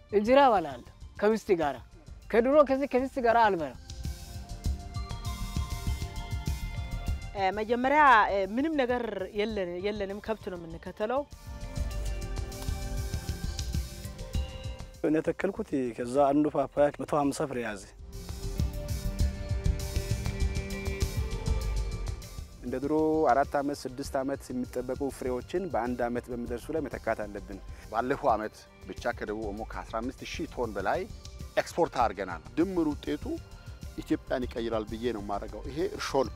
እንጀራ እበላለሁ ከምስት ጋራ። ከድሮ ከዚህ ከምስት ጋራ አልበላም። መጀመሪያ ምንም ነገር የለንም፣ ከብት ነው የምንከተለው። እኔ ተከልኩት። ከዛ አንዱ ፓፓያ መቶ ሀምሳ ፍሬ ያዘ። እንደ ድሮ አራት ዓመት ስድስት ዓመት የሚጠበቁ ፍሬዎችን በአንድ ዓመት በሚደርሱ ላይ መተካት አለብን። ባለፈው ዓመት ብቻ ከደቡብ ኦሞ ከ15 ሺህ ቶን በላይ ኤክስፖርት አድርገናል። ድምር ውጤቱ ኢትዮጵያን ይቀይራል ብዬ ነው የማደርገው። ይሄ እርሾ ነው።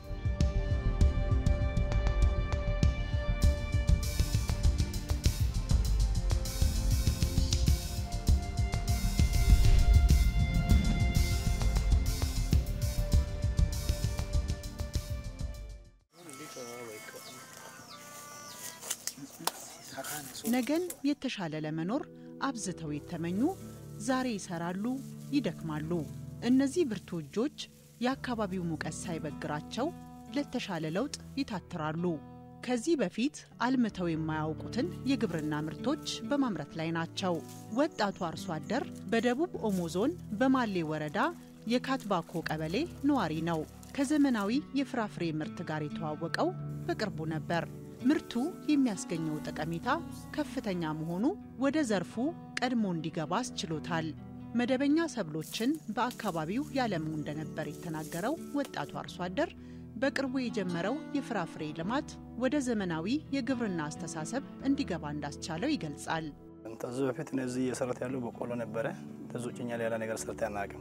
ነገን የተሻለ ለመኖር አብዝተው የተመኙ ዛሬ ይሰራሉ፣ ይደክማሉ። እነዚህ ብርቱ እጆች የአካባቢው ሙቀት ሳይበግራቸው ለተሻለ ለውጥ ይታትራሉ። ከዚህ በፊት አልምተው የማያውቁትን የግብርና ምርቶች በማምረት ላይ ናቸው። ወጣቱ አርሶ አደር በደቡብ ኦሞ ዞን በማሌ ወረዳ የካትባኮ ቀበሌ ነዋሪ ነው። ከዘመናዊ የፍራፍሬ ምርት ጋር የተዋወቀው በቅርቡ ነበር። ምርቱ የሚያስገኘው ጠቀሜታ ከፍተኛ መሆኑ ወደ ዘርፉ ቀድሞ እንዲገባ አስችሎታል። መደበኛ ሰብሎችን በአካባቢው ያለሙ እንደነበር የተናገረው ወጣቱ አርሶ አደር በቅርቡ የጀመረው የፍራፍሬ ልማት ወደ ዘመናዊ የግብርና አስተሳሰብ እንዲገባ እንዳስቻለው ይገልጻል። ከዚህ በፊት እነዚህ እየሰራት ያለው በቆሎ ነበረ። ከዚ ውጭ እኛ ሌላ ነገር ሰርተ አናውቅም።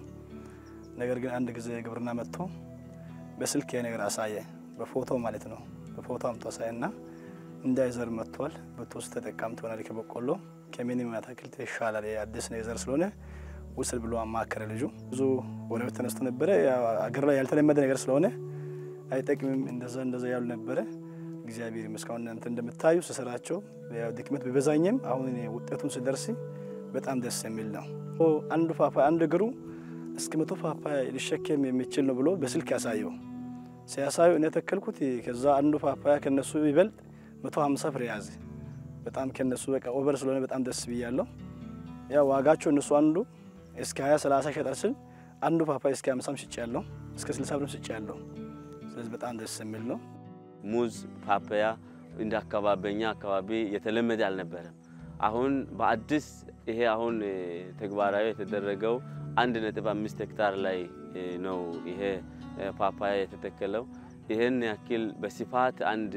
ነገር ግን አንድ ጊዜ ግብርና መጥቶ በስልክ ነገር አሳየ፣ በፎቶ ማለት ነው። በፎቶ አምጦ አሳየና እንዳይዘር መጥቷል። በቶስ ተጠቃሚ ትሆናለህ ከበቆሎ ከምንም አትክልት ይሻላል፣ አዲስ ነው የዘር ስለሆነ ውስል ብሎ አማከረ ልጁ። ብዙ ወሬዎች ተነስቶ ነበረ። አገር ላይ ያልተለመደ ነገር ስለሆነ አይጠቅምም እንደዛ እንደዛ ያሉ ነበረ። እግዚአብሔር ይመስገን እናንተ እንደምታዩ ስሰራቸው ድክመት ቢበዛኝም አሁን እኔ ውጤቱን ስደርስ በጣም ደስ የሚል ነው። አንዱ ፓፓያ አንድ እግሩ እስከ መቶ ፓፓያ ሊሸከም የሚችል ነው ብሎ በስልክ ያሳየው ሲያሳዩ እኔ ተከልኩት። ከዛ አንዱ ፓፓያ ከነሱ ይበልጥ መቶ ሀምሳ ፍሬ ያዘ። በጣም ከነሱ በቃ ኦቨር ስለሆነ በጣም ደስ ብያለሁ። ያ ዋጋቸው እነሱ አንዱ እስከ 20 30 ሸጠር ስል አንዱ ፓፓያ እስከ 50 ሽጭ ያለው እስከ 60 ብር ሽጭ ያለው። ስለዚህ በጣም ደስ የሚል ነው። ሙዝ፣ ፓፓያ እንደ አካባቢ በኛ አካባቢ የተለመደ አልነበረም። አሁን በአዲስ ይሄ አሁን ተግባራዊ የተደረገው አንድ ነጥብ አምስት ሄክታር ላይ ነው ይሄ ፓፓያ የተተከለው። ይህን ያክል በስፋት አንድ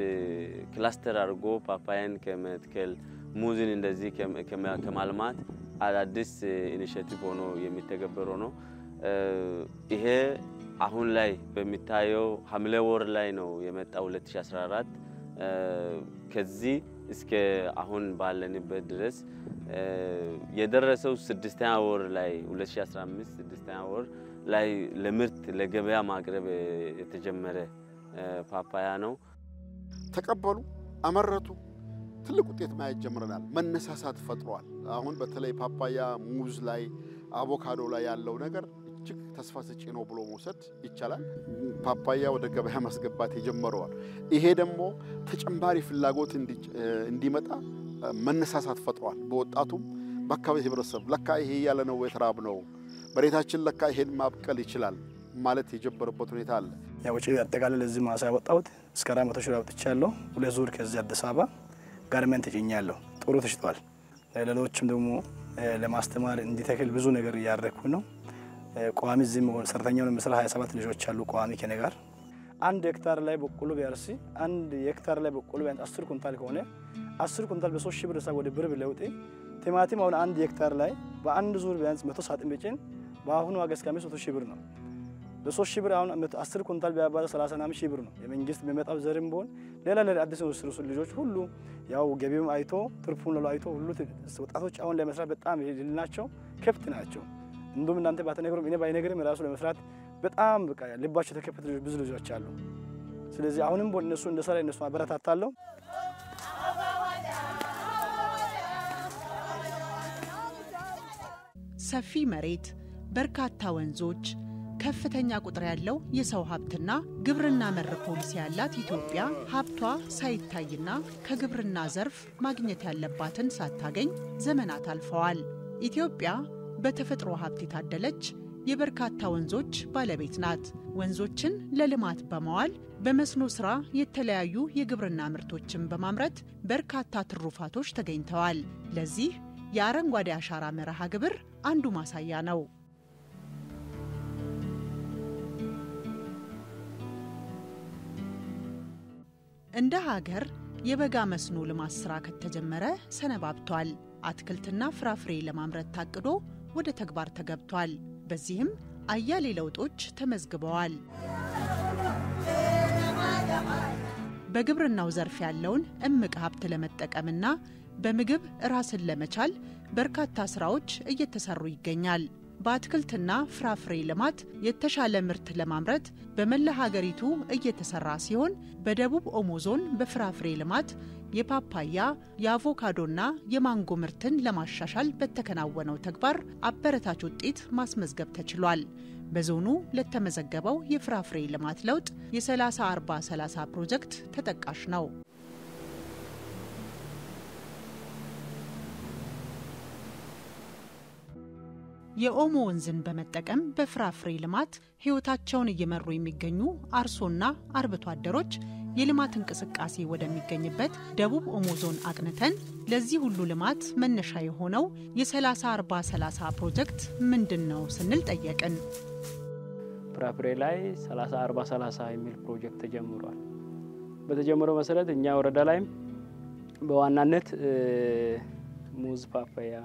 ክላስተር አድርጎ ፓፓያን ከመትከል ሙዝን እንደዚህ ከማልማት አዳዲስ ኢኒሽቲቭ ሆኖ የሚተገበረው ነው። ይሄ አሁን ላይ በሚታየው ሐምሌ ወር ላይ ነው የመጣው 2014 ከዚህ እስከ አሁን ባለንበት ድረስ የደረሰው ስድስተኛ ወር ላይ 2015 ስድስተኛ ወር ላይ ለምርት ለገበያ ማቅረብ የተጀመረ ፓፓያ ነው። ተቀበሉ፣ አመረቱ፣ ትልቅ ውጤት ማየት ጀምረናል። መነሳሳት ፈጥሯል። አሁን በተለይ ፓፓያ፣ ሙዝ ላይ አቮካዶ ላይ ያለው ነገር እጅግ ተስፋ ሰጪ ነው ብሎ መውሰድ ይቻላል። ፓፓያ ወደ ገበያ ማስገባት የጀመረዋል። ይሄ ደግሞ ተጨማሪ ፍላጎት እንዲመጣ መነሳሳት ፈጥሯል። በወጣቱም በአካባቢ ህብረተሰብ ለካ ይሄ ያለ ነው የተራብ ነው መሬታችን ለካ ይሄን ማብቀል ይችላል ማለት የጀመረበት ሁኔታ አለ። ያው ውጪ አጠቃላይ ለዚህ ማሳ ያወጣሁት እስከ አራት መቶ ሺህ አውጥቻለሁ። ሁለት ዙር ከዚህ አዲስ አበባ ጋርመንት ጭኛለሁ። ጥሩ ተሽጧል። ሌሎችም ደግሞ ለማስተማር እንዲተክል ብዙ ነገር እያደረግኩ ነው። ቋሚ እዚህም ሰራተኛውን ምስል 27 ልጆች አሉ ቋሚ ከኔ ጋር አንድ ሄክታር ላይ በቆሎ ቢያርስ አንድ ሄክታር ላይ በቆሎ ቢያንስ 10 ኩንታል ከሆነ 10 ኩንታል በ3 ሺህ ብር ሳ ወደ ብር ቢለውጥ ቲማቲም አሁን አንድ ሄክታር ላይ በአንድ ዙር ቢያንስ 100 ሳጥን ቢጭን በአሁኑ ዋጋ እስከ 500 ሺህ ብር ነው። በ3 ሺህ ብር አሁን 10 ኩንታል ቢያባዛ 30 ሺህ ብር ነው። የመንግስት የሚመጣው ዘርም ቢሆን ሌላ ሌላ አዲስ ስሩስ ልጆች ሁሉ ያው ገቢውም አይቶ ትርፉን ለው አይቶ ሁሉ ወጣቶች አሁን ለመስራት በጣም ናቸው ከፍት ናቸው። እንዲሁም እናንተ ባትነግሩም እኔ ባይነግርም ራሱ ለመስራት በጣም በቃ ልባቸው የተከፈተ ልጆች ብዙ ልጆች አሉ። ስለዚህ አሁንም እነሱ እንደሰራ እነሱ አበረታታለሁ። ሰፊ መሬት፣ በርካታ ወንዞች፣ ከፍተኛ ቁጥር ያለው የሰው ሀብትና ግብርና መር ፖሊሲ ያላት ኢትዮጵያ ሀብቷ ሳይታይና ከግብርና ዘርፍ ማግኘት ያለባትን ሳታገኝ ዘመናት አልፈዋል። ኢትዮጵያ በተፈጥሮ ሀብት የታደለች የበርካታ ወንዞች ባለቤት ናት። ወንዞችን ለልማት በማዋል በመስኖ ሥራ የተለያዩ የግብርና ምርቶችን በማምረት በርካታ ትሩፋቶች ተገኝተዋል። ለዚህ የአረንጓዴ አሻራ መርሃ ግብር አንዱ ማሳያ ነው። እንደ ሀገር የበጋ መስኖ ልማት ስራ ከተጀመረ ሰነባብቷል። አትክልትና ፍራፍሬ ለማምረት ታቅዶ ወደ ተግባር ተገብቷል። በዚህም አያሌ ለውጦች ተመዝግበዋል። በግብርናው ዘርፍ ያለውን እምቅ ሀብት ለመጠቀምና በምግብ ራስን ለመቻል በርካታ ስራዎች እየተሰሩ ይገኛል። በአትክልትና ፍራፍሬ ልማት የተሻለ ምርት ለማምረት በመላ ሀገሪቱ እየተሰራ ሲሆን በደቡብ ኦሞ ዞን በፍራፍሬ ልማት የፓፓያ የአቮካዶና የማንጎ ምርትን ለማሻሻል በተከናወነው ተግባር አበረታች ውጤት ማስመዝገብ ተችሏል። በዞኑ ለተመዘገበው የፍራፍሬ ልማት ለውጥ የ30 40 30 ፕሮጀክት ተጠቃሽ ነው። የኦሞ ወንዝን በመጠቀም በፍራፍሬ ልማት ሕይወታቸውን እየመሩ የሚገኙ አርሶና አርብቶ አደሮች የልማት እንቅስቃሴ ወደሚገኝበት ደቡብ ኦሞ ዞን አቅንተን ለዚህ ሁሉ ልማት መነሻ የሆነው የ30 40 30 ፕሮጀክት ምንድን ነው ስንል ጠየቅን። ፍራፍሬ ላይ 30 40 30 የሚል ፕሮጀክት ተጀምሯል። በተጀመረው መሰረት እኛ ወረዳ ላይም በዋናነት ሙዝ፣ ፓፓያ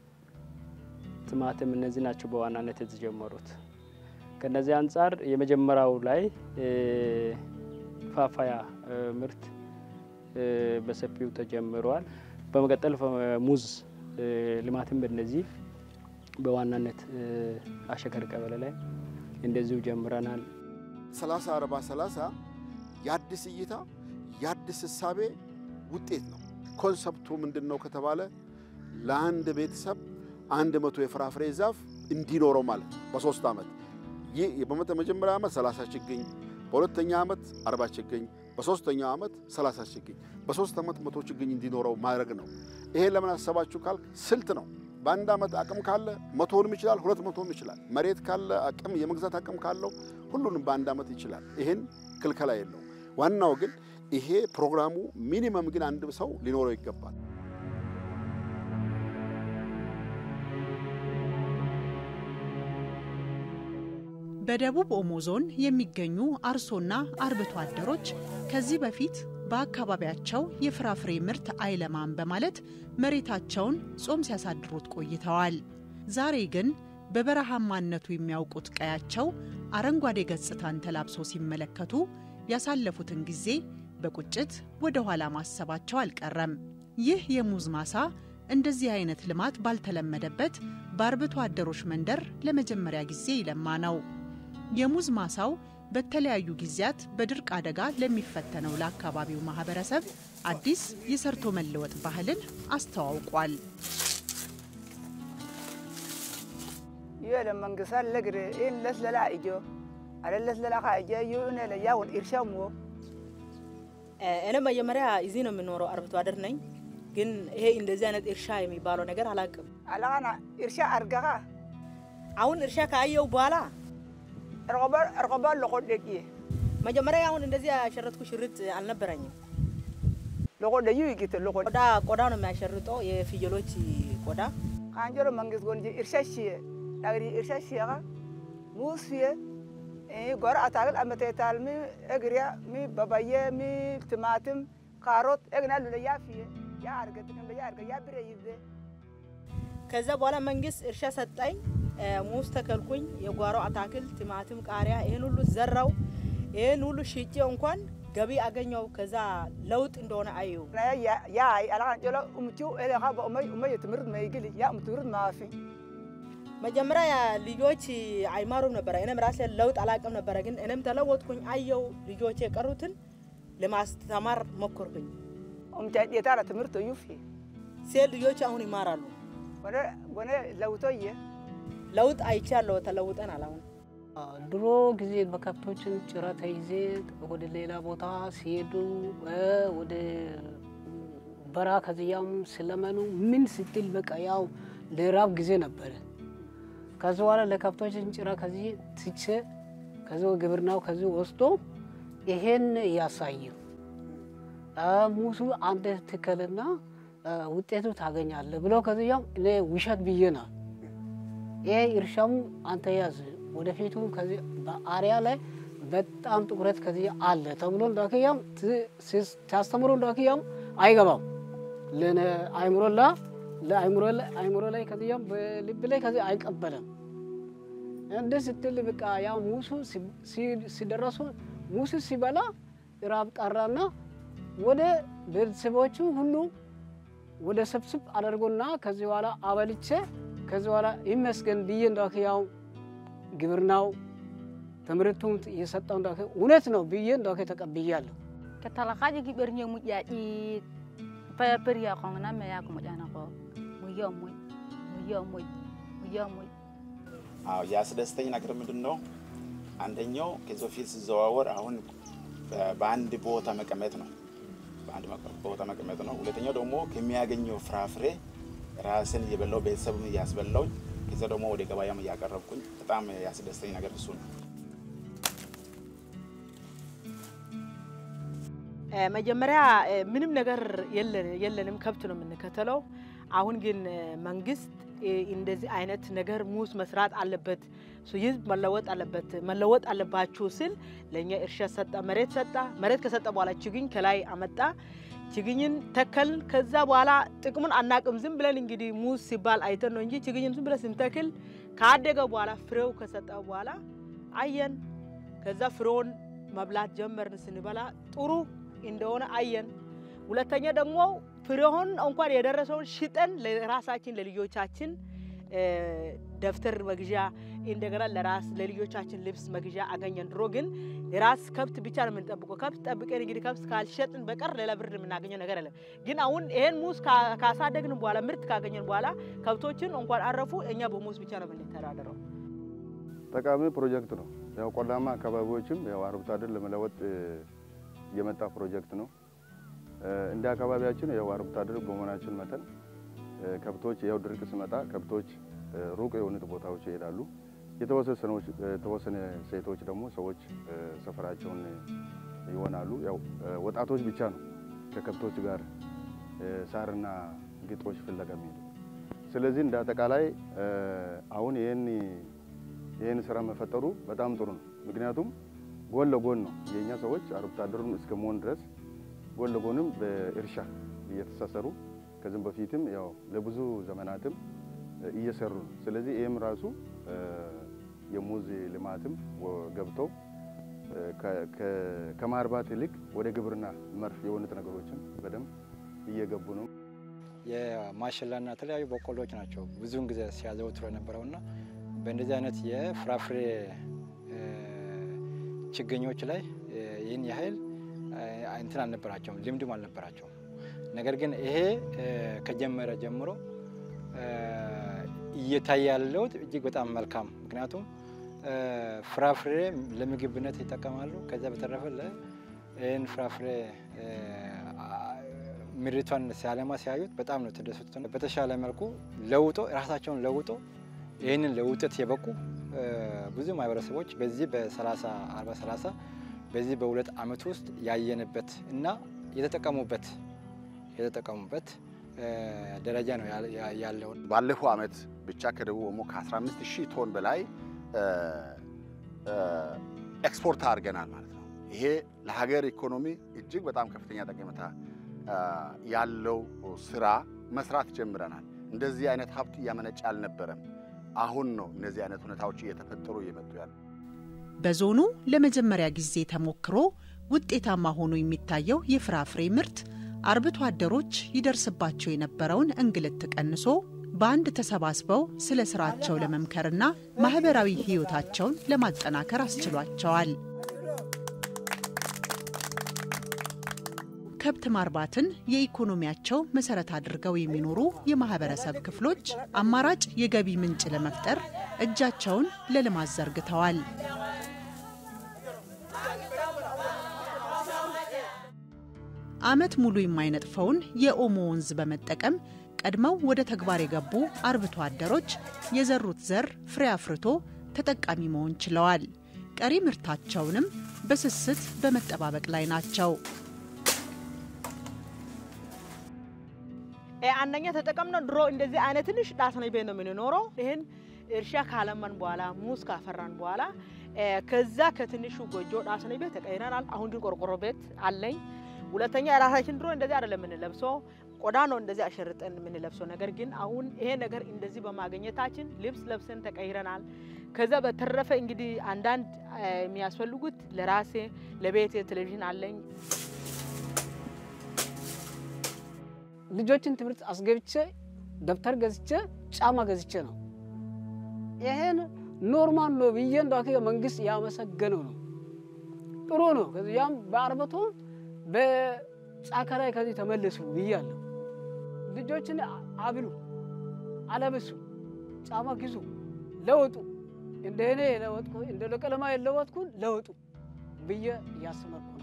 ቲማቲም እነዚህ ናቸው በዋናነት የተጀመሩት። ከነዚህ አንጻር የመጀመሪያው ላይ ፓፓያ ምርት በሰፊው ተጀምረዋል። በመቀጠል ሙዝ ልማትም በነዚህ በዋናነት አሸከር ቀበሌ ላይ እንደዚሁ ጀምረናል። 30 40 30 የአዲስ እይታ የአዲስ እሳቤ ውጤት ነው። ኮንሰፕቱ ምንድን ነው ከተባለ ለአንድ ቤተሰብ አንድ መቶ የፍራፍሬ ዛፍ እንዲኖረው ማለት ነው በሶስት ዓመት። ይህ በመጀመሪያ ዓመት 30 ችግኝ፣ በሁለተኛ ዓመት 40 ችግኝ፣ በሶስተኛው ዓመት 30 ችግኝ፣ በሶስት ዓመት መቶ ችግኝ እንዲኖረው ማድረግ ነው። ይሄን ለምን አሰባችሁ ካልክ ስልት ነው። በአንድ ዓመት አቅም ካለ መቶንም ይችላል፣ ሁለት መቶም ይችላል። መሬት ካለ አቅም የመግዛት አቅም ካለው ሁሉንም በአንድ ዓመት ይችላል። ይህን ክልከላ የለው። ዋናው ግን ይሄ ፕሮግራሙ ሚኒመም ግን አንድ ሰው ሊኖረው ይገባል። በደቡብ ኦሞ ዞን የሚገኙ አርሶና አርብቶ አደሮች ከዚህ በፊት በአካባቢያቸው የፍራፍሬ ምርት አይለማም በማለት መሬታቸውን ጾም ሲያሳድሩት ቆይተዋል። ዛሬ ግን በበረሃማነቱ የሚያውቁት ቀያቸው አረንጓዴ ገጽታን ተላብሶ ሲመለከቱ ያሳለፉትን ጊዜ በቁጭት ወደ ኋላ ማሰባቸው አልቀረም። ይህ የሙዝ ማሳ እንደዚህ አይነት ልማት ባልተለመደበት በአርብቶ አደሮች መንደር ለመጀመሪያ ጊዜ ይለማ ነው። የሙዝ ማሳው በተለያዩ ጊዜያት በድርቅ አደጋ ለሚፈተነው ለአካባቢው ማህበረሰብ አዲስ የሰርቶ መለወጥ ባህልን አስተዋውቋል። ይለ መንግሳት ለግር ኢን ለስለላ እጆ አለ ለስለላ ካእጀ ዩነ ለያውን ኢርሻሞ እኔ መጀመሪያ እዚህ ነው የምኖረው፣ አርብቶ አደር ነኝ። ግን ይሄ እንደዚህ አይነት እርሻ የሚባለው ነገር አላውቅም። አላና ኢርሻ አርጋኻ አሁን እርሻ ካየው በኋላ ረቆበር ረቆበር ለቆደቂ መጀመሪያ አሁን እንደዚህ ያሸረጥኩ ሽርጥ አልነበረኝም። ለቆደዩ ይቂት ለቆ ቆዳ ቆዳ ነው የሚያሸርጠው የፍየሎች ቆዳ። ካንጀሮ መንግስት ጎንጂ ኢርሻ ሽየ ዳግሪ ኢርሻ ሽየኻ ሙስ ፍየ ጎረ አታክል አመቴታል ሚ እግሪያ ሚ በባየ ሚ ቲማቲም ካሮት እግና ሉለያ ፍየ ያ አርገጥቅም በያ አርገ ያ ብሬ ይዘ ከዛ በኋላ መንግስት እርሻ ሰጠኝ። ሙዝ ተከልኩኝ። የጓሮ አታክልት፣ ቲማቲም፣ ቃሪያ ይህን ሁሉ ዘራው። ይህን ሁሉ ሽጬ እንኳን ገቢ አገኘው። ከዛ ለውጥ እንደሆነ አየሁ። ያ አላካን ጨሎ እምቲው ኤሌኻ በኡመይ ኡመይ ትምህርት መይግል ያ ትምህርት ማፊ መጀመሪያ ልጆች አይማሩም ነበረ። እኔም ራሴ ለውጥ አላቅም ነበረ። ግን እኔም ተለወጥኩኝ። አየው ልጆች የቀሩትን ለማስተማር ሞከርኩኝ። ኡምታ ዴታራ ትምህርት ዩፊ ሴት ልጆች አሁን ይማራሉ። ወደ ወደ ለውቶየ ለውጥ አይቻለሁ። ተለውጠናል አሁን ድሮ ጊዜ በከብቶችን ጭራ ተይዜ ወደ ሌላ ቦታ ሲሄዱ ወደ በራ ከዚያም ስለመኑ ምን ስትል በቃ ያው ለራብ ጊዜ ነበረ። ከዚህ በኋላ ለከብቶችን ጭራ ከዚህ ትቼ ከዚህ ግብርናው ከዚህ ወስዶ ይሄን ያሳዩ ሙሱ አንድ ትከልና ውጤቱ ታገኛለህ ብሎ ከዚያም እኔ ውሸት ብዬናል። ይሄ እርሻሙ አንተ ያዝ ወደፊቱ ከዚህ በአሪያ ላይ በጣም ትኩረት ከዚህ አለ ተብሎ እንዳክያም ሲያስተምሩ እንዳክያም አይገባም ለአይምሮላ ለአይምሮ ላይ ከዚያም በልብ ላይ ከዚህ አይቀበልም። እንደ ስትል በቃ ያ ሙሱ ሲደረሱ ሙሱ ሲበላ ራብ ቀራና ወደ ቤተሰቦቹ ሁሉ ወደ ሰብስብ አደርጎና ከዚህ በኋላ አበልቼ ከዚህ በኋላ ይመስገን ብዬ እንዳክ ያው ግብርናው ትምህርቱም የሰጠው እንዳክ እውነት ነው ብዬ እንዳክ ተቀብያለሁ። ከተለካጅ ጊበርኛ ሙጫጭ ፐርያ ኮንና መያ ኩሙጫና ኮ ሙዮ ሙይ ሙዮ ሙይ ሙዮ ሙይ አዎ ያስደስተኝ ነገር ምንድን ነው? አንደኛው ከዚህ በፊት ሲዘዋወር አሁን በአንድ ቦታ መቀመጥ ነው። በአንድ ቦታ መቀመጥ ነው። ሁለተኛው ደግሞ ከሚያገኘው ፍራፍሬ ራስን እየበላው ቤተሰብም እያስበላውኝ ከዛ ደግሞ ወደ ገበያም እያቀረብኩኝ በጣም ያስደስተኝ ነገር እሱ ነው። መጀመሪያ ምንም ነገር የለንም፣ ከብት ነው የምንከተለው። አሁን ግን መንግስት እንደዚህ አይነት ነገር ሙዝ መስራት አለበት፣ ህዝብ መለወጥ አለበት፣ መለወጥ አለባችሁ ስል ለእኛ እርሻ ሰጠ፣ መሬት ሰጠ። መሬት ከሰጠ በኋላ ችግኝ ከላይ አመጣ። ችግኝን ተከል። ከዛ በኋላ ጥቅሙን አናቅም። ዝም ብለን እንግዲህ ሙዝ ሲባል አይተን ነው እንጂ ችግኝን ዝም ብለን ስንተክል ካደገ በኋላ ፍሬው ከሰጠ በኋላ አየን። ከዛ ፍሬውን መብላት ጀመርን። ስንበላ ጥሩ እንደሆነ አየን። ሁለተኛ ደግሞ ፍሬውን እንኳን የደረሰውን ሽጠን ለራሳችን ለልጆቻችን ደብተር መግዣ እንደገና ለራስ ለልጆቻችን ልብስ መግዣ አገኘን። ድሮ ግን የራስ ከብት ብቻ ነው የምንጠብቀው። ከብት ጠብቀን እንግዲህ ከብት ካልሸጥን በቀር ሌላ ብር የምናገኘው ነገር የለም። ግን አሁን ይሄን ሙዝ ካሳደግን በኋላ ምርት ካገኘን በኋላ ከብቶችን እንኳን አረፉ፣ እኛ በሙዝ ብቻ ነው የምንተዳደረው። ጠቃሚ ፕሮጀክት ነው። ያው ቆላማ አካባቢዎችም ያው አርብቶ አደር ለመለወጥ የመጣ ፕሮጀክት ነው። እንደ አካባቢያችን ያው አርብቶ አደር በመሆናችን መጠን ከብቶች ያው ድርቅ ሲመጣ ከብቶች ሩቅ የሆኑት ቦታዎች ይሄዳሉ። የተወሰነ ሴቶች ደግሞ ሰዎች ሰፈራቸውን ይሆናሉ። ያው ወጣቶች ብቻ ነው ከከብቶች ጋር ሳርና ግጦሽ ፍለጋ የሚሄዱ። ስለዚህ እንደ አጠቃላይ አሁን ይህን ይህን ስራ መፈጠሩ በጣም ጥሩ ነው። ምክንያቱም ጎን ለጎን ነው የእኛ ሰዎች አርብቶ አደሩን እስከ መሆን ድረስ ጎን ለጎንም በእርሻ እየተሳሰሩ ከዚህም በፊትም ያው ለብዙ ዘመናትም እየሰሩ ነው። ስለዚህ ይህም ራሱ የሙዝ ልማትም ገብተው ከማርባት ይልቅ ወደ ግብርና መር የሆኑት ነገሮችን በደንብ እየገቡ ነው። የማሽላና የተለያዩ በቆሎች ናቸው ብዙውን ጊዜ ሲያዘወትሩ የነበረውና በእንደዚህ አይነት የፍራፍሬ ችግኞች ላይ ይህን ያህል እንትን አልነበራቸውም፣ ልምድም አልነበራቸውም። ነገር ግን ይሄ ከጀመረ ጀምሮ እየታየ ያለው እጅግ በጣም መልካም፣ ምክንያቱም ፍራፍሬ ለምግብነት ይጠቀማሉ። ከዚያ በተረፈ ይህን ፍራፍሬ ምድሪቷን ሲያለማ ሲያዩት በጣም ነው ተደሰቱት። በተሻለ መልኩ ለውጦ ራሳቸውን ለውጦ ይህንን ለውጠት የበቁ ብዙ ማህበረሰቦች በዚህ በ30 40 30 በዚህ በሁለት ዓመት ውስጥ ያየንበት እና የተጠቀሙበት የተጠቀሙበት ደረጃ ነው ያለው። ባለፈው ዓመት ብቻ ከደቡብ ኦሞ ከ15 ሺህ ቶን በላይ ኤክስፖርት አድርገናል ማለት ነው። ይሄ ለሀገር ኢኮኖሚ እጅግ በጣም ከፍተኛ ጠቀሜታ ያለው ስራ መስራት ጀምረናል። እንደዚህ አይነት ሀብት እያመነጨ አልነበረም። አሁን ነው እነዚህ አይነት ሁኔታዎች እየተፈጠሩ እየመጡ ያሉ። በዞኑ ለመጀመሪያ ጊዜ ተሞክሮ ውጤታማ ሆኖ የሚታየው የፍራፍሬ ምርት አርብቶ አደሮች ይደርስባቸው የነበረውን እንግልት ቀንሶ በአንድ ተሰባስበው ስለ ስራቸው ለመምከርና ማህበራዊ ህይወታቸውን ለማጠናከር አስችሏቸዋል። ከብት ማርባትን የኢኮኖሚያቸው መሰረት አድርገው የሚኖሩ የማህበረሰብ ክፍሎች አማራጭ የገቢ ምንጭ ለመፍጠር እጃቸውን ለልማት ዘርግተዋል። ዓመት ሙሉ የማይነጥፈውን የኦሞ ወንዝ በመጠቀም ቀድመው ወደ ተግባር የገቡ አርብቶ አደሮች የዘሩት ዘር ፍሬ አፍርቶ ተጠቃሚ መሆን ችለዋል። ቀሪ ምርታቸውንም በስስት በመጠባበቅ ላይ ናቸው። አንደኛ ተጠቀምነው ድሮ እንደዚህ አይነት ትንሽ ዳስነች ቤት ነው የምንኖረው። ይህን እርሻ ካለመን በኋላ ሙዝ ካፈራን በኋላ ከዛ ከትንሹ ጎጆ ዳስነች ቤት ተቀይረናል። አሁን ግን ቆርቆሮ ቤት አለኝ። ሁለተኛ የራሳችን ድሮ እንደዚህ አይደለም የምንለብሰው ቆዳ ነው እንደዚህ አሸርጠን የምንለብሰው። ነገር ግን አሁን ይሄ ነገር እንደዚህ በማግኘታችን ልብስ ለብሰን ተቀይረናል። ከዛ በተረፈ እንግዲህ አንዳንድ የሚያስፈልጉት ለራሴ ለቤቴ ቴሌቪዥን አለኝ። ልጆችን ትምህርት አስገብቼ ደብተር ገዝቼ ጫማ ገዝቼ ነው። ይሄን ኖርማል ነው ብዬ እንደ መንግስት ያመሰገነው ነው። ጥሩ ነው። ከዚያም በአርብቶ በጫካ ላይ ከዚህ ተመለሱ ብያለሁ። ልጆችን አብሉ፣ አለብሱ፣ ጫማ ግዙ፣ ለወጡ። እንደ እኔ የለወጥኩ እንደ ለቀለማ የለወጥኩን ለወጡ ብዬ እያስመርኩ ነው።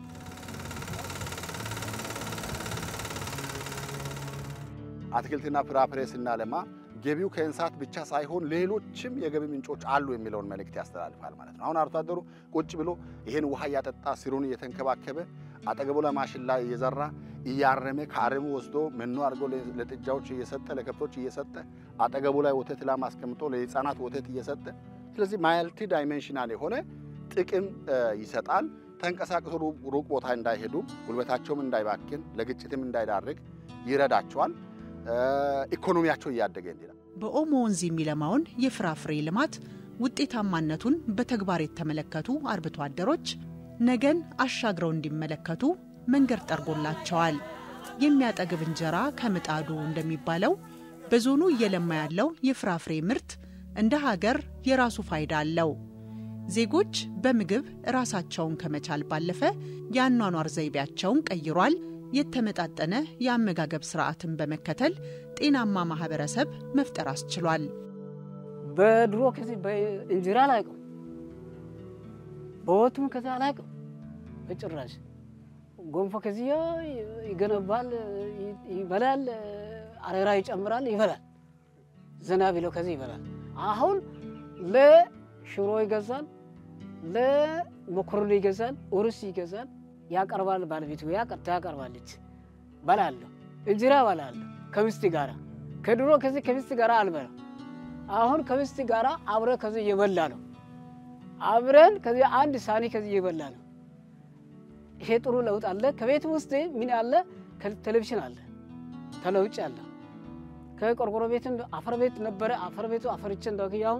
አትክልትና ፍራፍሬ ስናለማ ገቢው ከእንስሳት ብቻ ሳይሆን ሌሎችም የገቢ ምንጮች አሉ የሚለውን መልእክት ያስተላልፋል ማለት ነው። አሁን አርሶ አደሩ ቁጭ ብሎ ይህን ውሃ እያጠጣ ስሩን እየተንከባከበ አጠገቡ ላይ ማሽላ እየዘራ እያረመ ከአረሙ ወስዶ መኖ አድርጎ ለጥጃዎች እየሰጠ ለከብቶች እየሰጠ አጠገቡ ላይ ወተት ላም አስቀምጦ ለሕፃናት ወተት እየሰጠ ስለዚህ ማልቲ ዳይሜንሽናል የሆነ ጥቅም ይሰጣል። ተንቀሳቅሶ ሩቅ ቦታ እንዳይሄዱ ጉልበታቸውም እንዳይባክን ለግጭትም እንዳይዳርግ ይረዳቸዋል። ኢኮኖሚያቸው እያደገ እንዲላል። በኦሞ ወንዝ የሚለማውን የፍራፍሬ ልማት ውጤታማነቱን በተግባር የተመለከቱ አርብቶ አደሮች ነገን አሻግረው እንዲመለከቱ መንገድ ጠርጎላቸዋል። የሚያጠግብ እንጀራ ከምጣዱ እንደሚባለው በዞኑ እየለማ ያለው የፍራፍሬ ምርት እንደ ሀገር የራሱ ፋይዳ አለው። ዜጎች በምግብ ራሳቸውን ከመቻል ባለፈ የአኗኗር ዘይቤያቸውን ቀይሯል። የተመጣጠነ የአመጋገብ ስርዓትን በመከተል ጤናማ ማህበረሰብ መፍጠር አስችሏል። በድሮ ከዚህ በእንጀራ አላውቅም፣ በወጡም ከዚህ አላውቅም በጭራሽ። ጎንፎ ከዚህ ይገነባል፣ ይበላል፣ አሬራ ይጨምራል፣ ይበላል። ዘና ቢለው ከዚህ ይበላል። አሁን ለሽሮ ይገዛል፣ ለመኮረኒ ይገዛል፣ ሩዝ ይገዛል ያቀርባል። ባለቤቱ ያቀርባለች። በላለሁ፣ እንጀራ በላለሁ ከሚስት ጋራ። ከድሮ ከዚህ ከሚስት ጋራ አልበላም። አሁን ከሚስት ጋራ አብረ ከዚህ እየበላ ነው። አብረን ከዚህ አንድ ሳኒ ከዚህ እየበላ ነው። ይሄ ጥሩ ለውጥ አለ። ከቤት ውስጥ ምን አለ? ቴሌቪዥን አለ፣ ተለውጭ አለ። ከቆርቆሮ ቤትም አፈር ቤት ነበረ። አፈር ቤቱ አፈርቼ እንደያው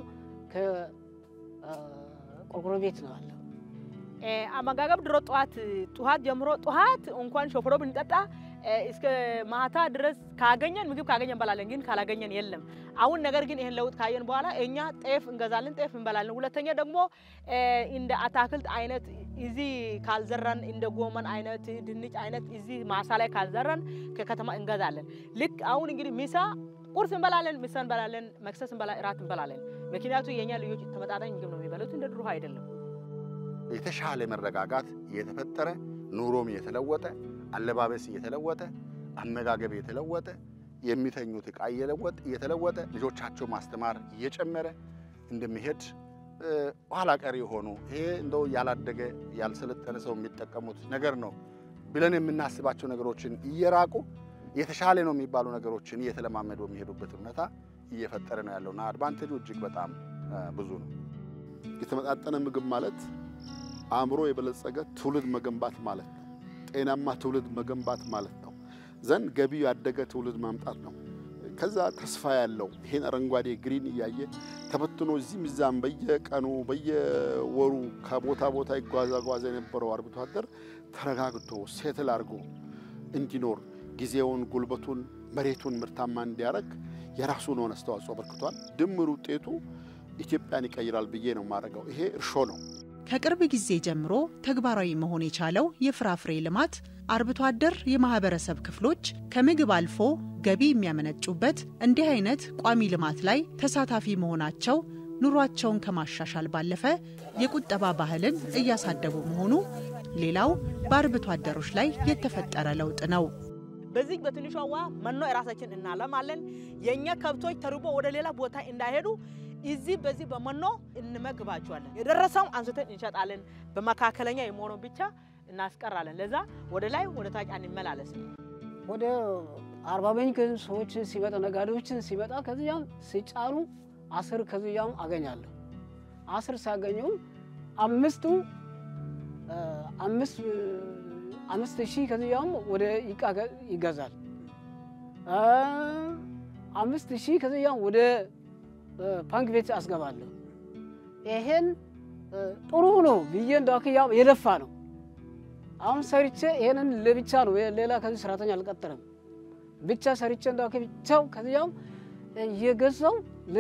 ከቆርቆሮ ቤት ነው አለ አመጋገብ ድሮ ጠዋት ጠዋት ጀምሮ ጠዋት እንኳን ሾፍሮ ብንጠጣ እስከ ማታ ድረስ ካገኘን ምግብ ካገኘን እንበላለን፣ ግን ካላገኘን የለም። አሁን ነገር ግን ይሄን ለውጥ ካየን በኋላ እኛ ጤፍ እንገዛለን፣ ጤፍ እንበላለን። ሁለተኛ ደግሞ እንደ አታክልት አይነት እዚህ ካልዘራን እንደ ጎመን አይነት ድንች አይነት እዚህ ማሳ ላይ ካልዘራን ከከተማ እንገዛለን። ልክ አሁን እንግዲህ ሚሳ ቁርስ እንበላለን፣ ምሳ እንበላለን፣ መክሰስ እንበላለን፣ እራት እንበላለን። ምክንያቱ የእኛ ልጆች ተመጣጣኝ ምግብ ነው የሚበሉት፣ እንደ ድሮ አይደለም። የተሻለ መረጋጋት እየተፈጠረ ኑሮም እየተለወጠ አለባበስ እየተለወጠ አመጋገብ እየተለወጠ የሚተኙት ዕቃ እየለወጠ እየተለወጠ ልጆቻቸው ማስተማር እየጨመረ እንደሚሄድ ኋላ ቀሪ የሆኑ ይሄ እንደው ያላደገ ያልሰለጠነ ሰው የሚጠቀሙት ነገር ነው ብለን የምናስባቸው ነገሮችን እየራቁ የተሻለ ነው የሚባሉ ነገሮችን እየተለማመዱ የሚሄዱበት ሁኔታ እየፈጠረ ነው ያለውና አድቫንቴጁ እጅግ በጣም ብዙ ነው። የተመጣጠነ ምግብ ማለት አእምሮ የበለጸገ ትውልድ መገንባት ማለት ነው። ጤናማ ትውልድ መገንባት ማለት ነው። ዘንድ ገቢው ያደገ ትውልድ ማምጣት ነው። ከዛ ተስፋ ያለው ይሄን አረንጓዴ ግሪን እያየ ተበትኖ እዚህም እዛም በየቀኑ በየወሩ ከቦታ ቦታ ይጓዛጓዘ የነበረው አርብቶ አደር ተረጋግቶ ሴትል አድርጎ እንዲኖር ጊዜውን፣ ጉልበቱን፣ መሬቱን ምርታማ እንዲያደርግ የራሱን ሆነ አስተዋጽኦ አበርክቷል። ድምር ውጤቱ ኢትዮጵያን ይቀይራል ብዬ ነው የማደርገው። ይሄ እርሾ ነው። ከቅርብ ጊዜ ጀምሮ ተግባራዊ መሆን የቻለው የፍራፍሬ ልማት አርብቶ አደር የማህበረሰብ ክፍሎች ከምግብ አልፎ ገቢ የሚያመነጩበት እንዲህ አይነት ቋሚ ልማት ላይ ተሳታፊ መሆናቸው ኑሯቸውን ከማሻሻል ባለፈ የቁጠባ ባህልን እያሳደጉ መሆኑ ሌላው በአርብቶ አደሮች ላይ የተፈጠረ ለውጥ ነው። በዚህ በትንሿ ውሃ መኖ የራሳችን እናለማለን። የእኛ ከብቶች ተርቦ ወደ ሌላ ቦታ እንዳይሄዱ እዚህ በዚህ በመኖ እንመግባቸዋለን። የደረሰውን አንስተን እንሸጣለን። በመካከለኛ የመሆነው ብቻ እናስቀራለን። ለዛ ወደ ላይ ወደ ታች አንመላለስም። ወደ አርባ ምንጭ ሰዎች ሲመጣ ነጋዴዎችን ሲመጣ ከዚያም ሲጫኑ አስር ከዚያም አገኛለሁ። አስር ሲያገኙ አምስቱ አምስት አምስት ሺህ ከዚያም ወደ ይቃ ይገዛል። አምስት ሺህ ከዚያም ወደ ባንክ ቤት አስገባለሁ። ይሄን ጥሩ ነው ብዬ እንዳክያው የለፋ ነው። አሁን ሰርቼ ይሄንን ለብቻ ነው ሌላ ከዚህ ሰራተኛ አልቀጥርም። ብቻ ሰርቼ እንዳክ ብቻው ከዚያም እየገዛው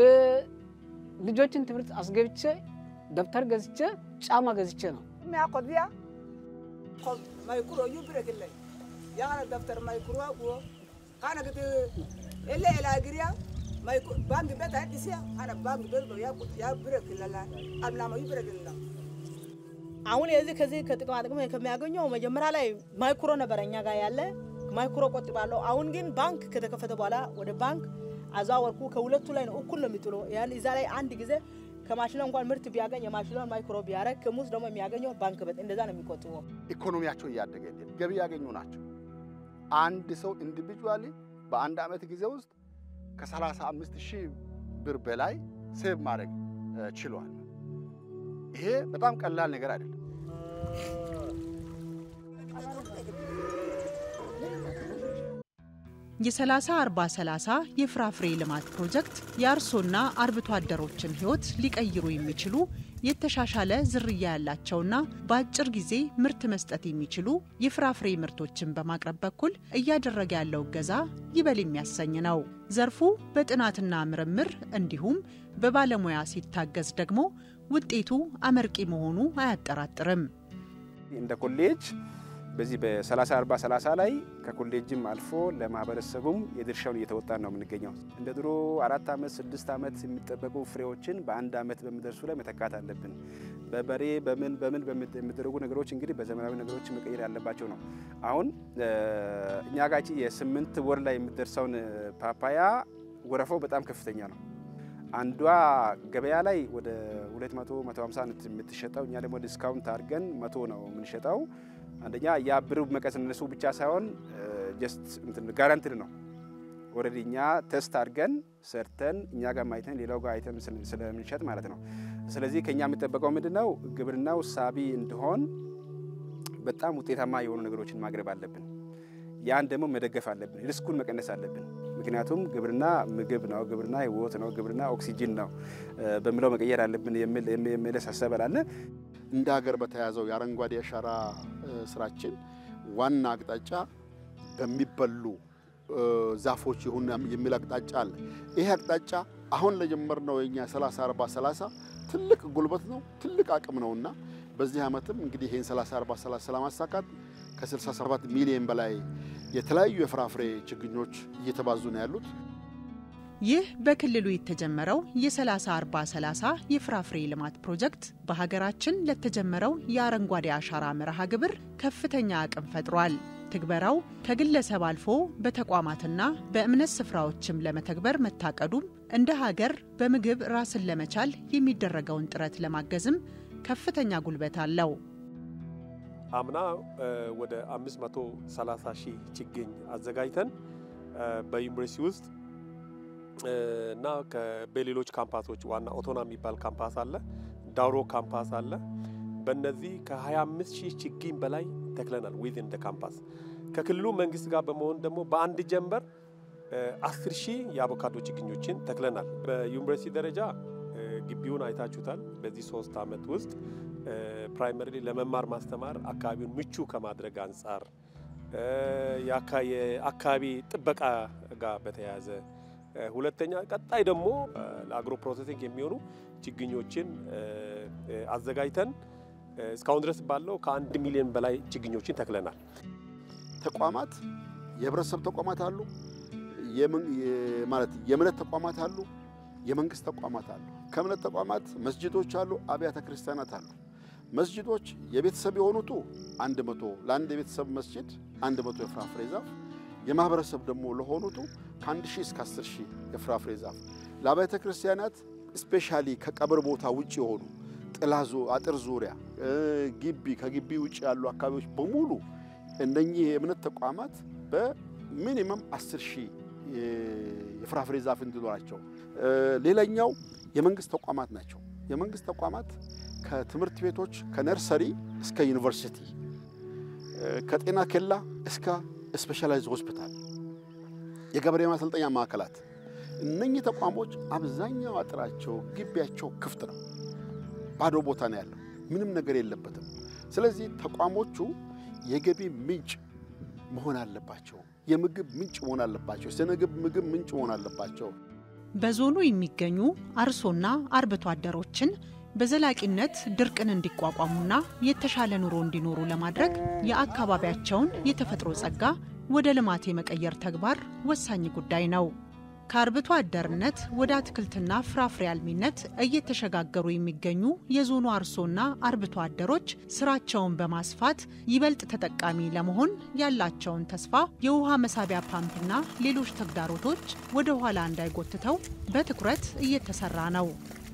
ልጆችን ትምህርት አስገብቼ ደብተር ገዝቼ ጫማ ገዝቼ ነው ሚያቆድያ ማይኩሮ ዩ ብረክለይ ያነ ደብተር ማይኩሮ ጉ ካነ ግት ኤለ ኤላ ግሪያ ባንክ ቤት አዲስያ አነ ባንክ ቤት ነው ያ ብረክለላ አምላማ ዩ ብረክለላ አሁን የዚህ ከዚህ ከጥቅማ ጥቅም ከሚያገኘው መጀመሪያ ላይ ማይክሮ ነበረ እኛ ጋር ያለ ማይክሮ ቆጥባለሁ። አሁን ግን ባንክ ከተከፈተ በኋላ ወደ ባንክ አዛወርኩ። ከሁለቱ ላይ ነው እኩል ነው የሚጥሎ። ያን እዛ ላይ አንድ ጊዜ ከማሽላ እንኳን ምርት ቢያገኝ የማሽላውን ማይክሮ ቢያደርግ ከሙዝ ደግሞ የሚያገኘው ባንክ ቤት እንደዛ ነው የሚቆጥበው። ኢኮኖሚያቸው እያደገ ገቢ ያገኙ ናቸው። አንድ ሰው ኢንዲቪጁዋሊ በአንድ ዓመት ጊዜ ውስጥ ከ35 ሺህ ብር በላይ ሴቭ ማድረግ ችሏል። ይሄ በጣም ቀላል ነገር አይደለም። የ30 40 30 የፍራፍሬ ልማት ፕሮጀክት የአርሶና አርብቶ አደሮችን ሕይወት ሊቀይሩ የሚችሉ የተሻሻለ ዝርያ ያላቸውና በአጭር ጊዜ ምርት መስጠት የሚችሉ የፍራፍሬ ምርቶችን በማቅረብ በኩል እያደረገ ያለው እገዛ ይበል የሚያሰኝ ነው። ዘርፉ በጥናትና ምርምር እንዲሁም በባለሙያ ሲታገዝ ደግሞ ውጤቱ አመርቂ መሆኑ አያጠራጥርም። እንደ ኮሌጅ በዚህ በ30 40 30 ላይ ከኮሌጅም አልፎ ለማህበረሰቡም የድርሻውን እየተወጣን ነው የምንገኘው። እንደ ድሮ አራት ዓመት ስድስት ዓመት የሚጠበቁ ፍሬዎችን በአንድ ዓመት በሚደርሱ ላይ መተካት አለብን። በበሬ በምን በምን የሚደረጉ ነገሮች እንግዲህ በዘመናዊ ነገሮች መቀየር ያለባቸው ነው። አሁን እኛ ጋር የስምንት ወር ላይ የሚደርሰውን ፓፓያ ወረፋው በጣም ከፍተኛ ነው። አንዷ ገበያ ላይ ወደ 200 150 የምትሸጠው እኛ ደግሞ ዲስካውንት አድርገን መቶ ነው የምንሸጠው። አንደኛ ያ ብር መቀነሱ ብቻ ሳይሆን ጀስት ጋራንትድ ነው። ኦልሬዲ እኛ ቴስት አድርገን ሰርተን እኛ ጋር አይተን ሌላው ጋር አይተን ስለምንሸጥ ማለት ነው። ስለዚህ ከኛ የሚጠበቀው ምንድን ነው? ግብርናው ሳቢ እንዲሆን በጣም ውጤታማ የሆኑ ነገሮችን ማቅረብ አለብን። ያን ደግሞ መደገፍ አለብን። ሪስኩን መቀነስ አለብን። ምክንያቱም ግብርና ምግብ ነው፣ ግብርና ህይወት ነው፣ ግብርና ኦክሲጂን ነው በሚለው መቀየር አለብን የሚል ሀሳብ አለ። እንደ ሀገር በተያዘው የአረንጓዴ አሻራ ስራችን ዋና አቅጣጫ በሚበሉ ዛፎች ይሁን የሚል አቅጣጫ አለ። ይሄ አቅጣጫ አሁን ለጀመርነው የኛ 30 40 30 ትልቅ ጉልበት ነው፣ ትልቅ አቅም ነውና በዚህ ዓመትም እንግዲህ ይህን 30 40 30 ለማሳካት ከ67 ሚሊዮን በላይ የተለያዩ የፍራፍሬ ችግኞች እየተባዙ ነው ያሉት። ይህ በክልሉ የተጀመረው የ30 40 30 የፍራፍሬ ልማት ፕሮጀክት በሀገራችን ለተጀመረው የአረንጓዴ አሻራ መርሃ ግብር ከፍተኛ አቅም ፈጥሯል። ትግበራው ከግለሰብ አልፎ በተቋማትና በእምነት ስፍራዎችም ለመተግበር መታቀዱም እንደ ሀገር በምግብ ራስን ለመቻል የሚደረገውን ጥረት ለማገዝም ከፍተኛ ጉልበት አለው። አምና ወደ 530 ሺህ ችግኝ አዘጋጅተን በዩኒቨርሲቲ ውስጥ እና በሌሎች ካምፓሶች ዋና ኦቶና የሚባል ካምፓስ አለ፣ ዳውሮ ካምፓስ አለ። በእነዚህ ከ25 ሺህ ችግኝ በላይ ተክለናል። ዊዝን እንደ ካምፓስ ከክልሉ መንግስት ጋር በመሆን ደግሞ በአንድ ጀንበር 10 ሺህ የአቮካዶ ችግኞችን ተክለናል። በዩኒቨርሲቲ ደረጃ ግቢውን አይታችሁታል። በዚህ ሶስት ዓመት ውስጥ ፕራይመሪ ለመማር ማስተማር አካባቢውን ምቹ ከማድረግ አንጻር የአካባቢ ጥበቃ ጋር በተያያዘ ሁለተኛ ቀጣይ ደግሞ ለአግሮ ፕሮሴሲንግ የሚሆኑ ችግኞችን አዘጋጅተን እስካሁን ድረስ ባለው ከአንድ ሚሊዮን በላይ ችግኞችን ተክለናል። ተቋማት የህብረተሰብ ተቋማት አሉ፣ ማለት የእምነት ተቋማት አሉ፣ የመንግስት ተቋማት አሉ። ከእምነት ተቋማት መስጅዶች አሉ፣ አብያተ ክርስቲያናት አሉ። መስጅዶች የቤተሰብ የሆኑቱ አንድ መቶ ለአንድ የቤተሰብ መስጅድ አንድ መቶ የፍራፍሬ ዛፍ የማህበረሰብ ደግሞ ለሆኑቱ ከአንድ ሺህ እስከ አስር ሺህ የፍራፍሬ ዛፍ ለአብያተ ክርስቲያናት ስፔሻሊ ከቀብር ቦታ ውጭ የሆኑ ጥላ አጥር ዙሪያ ግቢ ከግቢ ውጭ ያሉ አካባቢዎች በሙሉ እነኚህ የእምነት ተቋማት በሚኒመም አስር ሺህ የፍራፍሬ ዛፍ እንዲኖራቸው። ሌላኛው የመንግስት ተቋማት ናቸው። የመንግስት ተቋማት ከትምህርት ቤቶች ከነርሰሪ እስከ ዩኒቨርሲቲ ከጤና ኬላ እስከ ስፔሻላይዝድ ሆስፒታል የገበሬ ማሰልጠኛ ማዕከላት እነኚህ ተቋሞች አብዛኛው አጥራቸው ግቢያቸው ክፍት ነው። ባዶ ቦታ ነው ያለው። ምንም ነገር የለበትም። ስለዚህ ተቋሞቹ የገቢ ምንጭ መሆን አለባቸው። የምግብ ምንጭ መሆን አለባቸው። የስነ ምግብ ምንጭ መሆን አለባቸው። በዞኑ የሚገኙ አርሶና አርብቶ አደሮችን በዘላቂነት ድርቅን እንዲቋቋሙና የተሻለ ኑሮ እንዲኖሩ ለማድረግ የአካባቢያቸውን የተፈጥሮ ጸጋ ወደ ልማት የመቀየር ተግባር ወሳኝ ጉዳይ ነው። ከአርብቶ አደርነት ወደ አትክልትና ፍራፍሬ አልሚነት እየተሸጋገሩ የሚገኙ የዞኑ አርሶና አርብቶ አደሮች ስራቸውን በማስፋት ይበልጥ ተጠቃሚ ለመሆን ያላቸውን ተስፋ የውሃ መሳቢያ ፓምፕና ሌሎች ተግዳሮቶች ወደ ኋላ እንዳይጎትተው በትኩረት እየተሰራ ነው።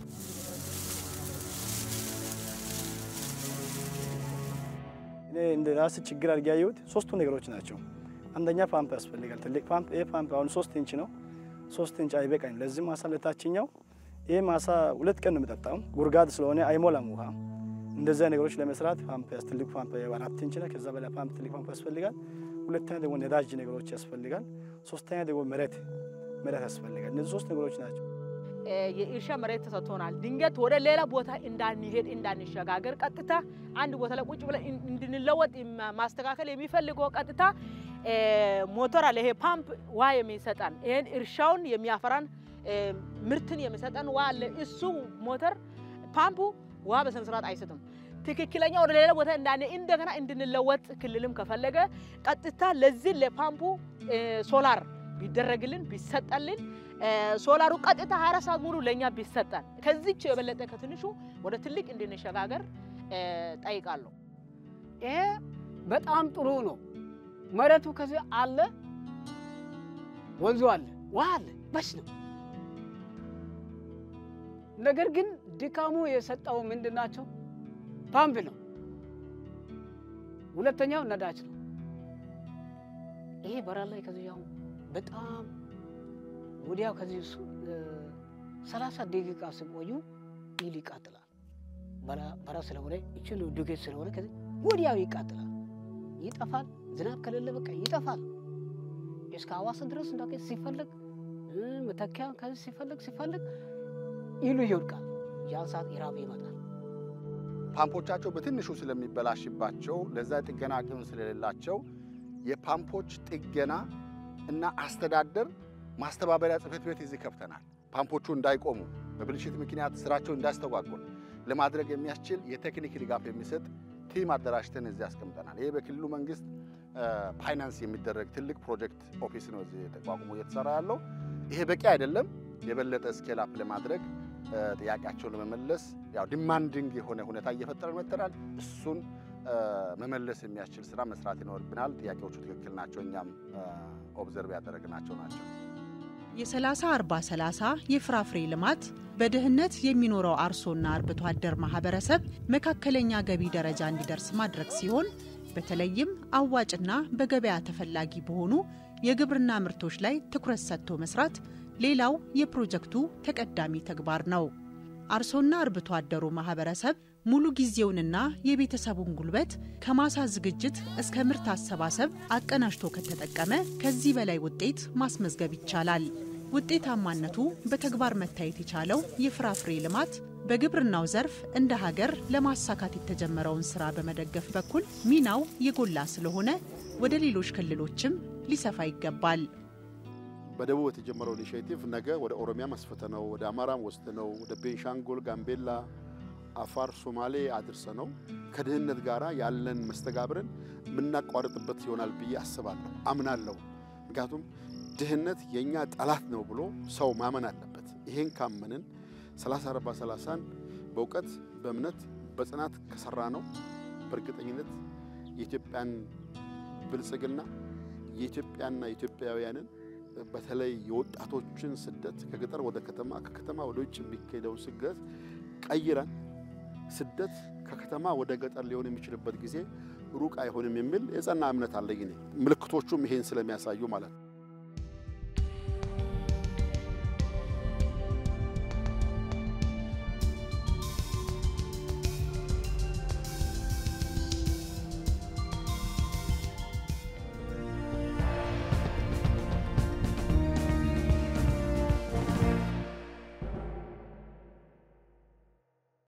እኔ እንደ ራስ ችግር አድርጌ ያየሁት ሶስቱ ነገሮች ናቸው። አንደኛ ፓምፕ ያስፈልጋል። ትልቅ ፓምፕ። ይህ ፓምፕ አሁን ሶስት ኢንች ነው። ሶስት ኢንች አይበቃኝ። ለዚህ ማሳ ለታችኛው ይህ ማሳ ሁለት ቀን ነው የምጠጣው። ጉርጋድ ስለሆነ አይሞላም ውሃ። እንደዚያ ነገሮች ለመስራት ፓምፕ ትልቅ ፓምፕ አራት ኢንች ነው። ከዛ በላይ ፓምፕ ትልቅ ፓምፕ ያስፈልጋል። ሁለተኛ ደግሞ ነዳጅ ነገሮች ያስፈልጋል። ሶስተኛ ደግሞ መሬት መሬት ያስፈልጋል። እነዚህ ሶስት ነገሮች ናቸው። የእርሻ መሬት ተሰጥቶናል። ድንገት ወደ ሌላ ቦታ እንዳንሄድ እንዳንሸጋገር፣ ቀጥታ አንድ ቦታ ላይ ቁጭ ብለን እንድንለወጥ ማስተካከል የሚፈልገው ቀጥታ ሞተር አለ። ይሄ ፓምፕ ውሃ የሚሰጠን ይሄን እርሻውን የሚያፈራን ምርትን የሚሰጠን ውሃ አለ። እሱ ሞተር ፓምፑ ውሃ በስነ ስርዓት አይሰጥም። ትክክለኛ ወደ ሌላ ቦታ እንዳኔ እንደገና እንድንለወጥ ክልልም ከፈለገ ቀጥታ ለዚህ ለፓምፑ ሶላር ቢደረግልን ቢሰጠልን ሶላሩ ቀጥታ 24 ሰዓት ሙሉ ለእኛ ቢሰጠን ከዚች የበለጠ ከትንሹ ወደ ትልቅ እንድንሸጋገር ጠይቃለሁ። ይሄ በጣም ጥሩ ነው። መሬቱ ከዚህ አለ፣ ወንዙ አለ፣ ውሃ አለ፣ በሽ ነው። ነገር ግን ድካሙ የሰጠው ምንድን ናቸው? ፓምፕ ነው። ሁለተኛው ነዳጅ ነው። ይሄ በረሃ ላይ ከዚህ አሁን በጣም ወዲያው ከዚህ ሰላሳ ደቂቃ ሲቆዩ ይል ይቃጥላል። በራ ስለሆነ ይችሉ ዱቄት ስለሆነ ከዚህ ወዲያው ይቃጥላል፣ ይጠፋል። ዝናብ ከሌለ በቃ ይጠፋል። እስከ ሐዋሳ ድረስ እንዳ ሲፈለግ መተኪያ ከዚህ ሲፈለግ ሲፈለግ ይሉ ይወድቃል። ያን ሰዓት ኢራብ ይመጣል። ፓምፖቻቸው በትንሹ ስለሚበላሽባቸው ለዛ ጥገና አቅም ስለሌላቸው የፓምፖች ጥገና እና አስተዳደር ማስተባበሪያ ጽሕፈት ቤት እዚህ ከፍተናል። ፓምፖቹ እንዳይቆሙ በብልሽት ምክንያት ስራቸው እንዳያስተጓጎል ለማድረግ የሚያስችል የቴክኒክ ድጋፍ የሚሰጥ ቲም አደራጅተን እዚህ አስቀምጠናል። ይሄ በክልሉ መንግስት ፋይናንስ የሚደረግ ትልቅ ፕሮጀክት ኦፊስ ነው እዚህ ተቋቁሞ እየተሰራ ያለው። ይሄ በቂ አይደለም። የበለጠ ስኬል አፕ ለማድረግ ጥያቄያቸውን ለመመለስ ያው ዲማንዲንግ የሆነ ሁኔታ እየፈጠረን መጥተናል። እሱን መመለስ የሚያስችል ስራ መስራት ይኖርብናል። ጥያቄዎቹ ትክክል ናቸው። እኛም ኦብዘርቭ ያደረግናቸው ናቸው። የ30 40 30 የፍራፍሬ ልማት በድህነት የሚኖረው አርሶና አርብቶ አደር ማህበረሰብ መካከለኛ ገቢ ደረጃ እንዲደርስ ማድረግ ሲሆን በተለይም አዋጭና በገበያ ተፈላጊ በሆኑ የግብርና ምርቶች ላይ ትኩረት ሰጥቶ መስራት ሌላው የፕሮጀክቱ ተቀዳሚ ተግባር ነው። አርሶና አርብቶ አደሩ ማህበረሰብ ሙሉ ጊዜውንና የቤተሰቡን ጉልበት ከማሳ ዝግጅት እስከ ምርት አሰባሰብ አቀናጅቶ ከተጠቀመ ከዚህ በላይ ውጤት ማስመዝገብ ይቻላል። ውጤታማነቱ በተግባር መታየት የቻለው የፍራፍሬ ልማት በግብርናው ዘርፍ እንደ ሀገር ለማሳካት የተጀመረውን ስራ በመደገፍ በኩል ሚናው የጎላ ስለሆነ ወደ ሌሎች ክልሎችም ሊሰፋ ይገባል። በደቡብ የተጀመረው ኢኒሽቲቭ ነገ ወደ ኦሮሚያ አስፍተነው ወደ አማራም ወስደነው ወደ ቤንሻንጉል፣ ጋምቤላ፣ አፋር፣ ሶማሌ አድርሰ ነው ከድህነት ጋር ያለን መስተጋብርን የምናቋርጥበት ይሆናል ብዬ አስባለሁ፣ አምናለሁ። ምክንያቱም ድህነት የእኛ ጠላት ነው ብሎ ሰው ማመን አለበት። ይሄን ካመንን 30 40 30ን በእውቀት በእምነት በጽናት ከሰራ ነው በእርግጠኝነት የኢትዮጵያን ብልጽግና የኢትዮጵያና ኢትዮጵያውያንን በተለይ የወጣቶችን ስደት ከገጠር ወደ ከተማ ከከተማ ወደ ውጭ የሚካሄደውን ስደት ቀይረን ስደት ከከተማ ወደ ገጠር ሊሆን የሚችልበት ጊዜ ሩቅ አይሆንም የሚል የጸና እምነት አለኝ እኔ። ምልክቶቹም ይሄን ስለሚያሳዩ ማለት ነው።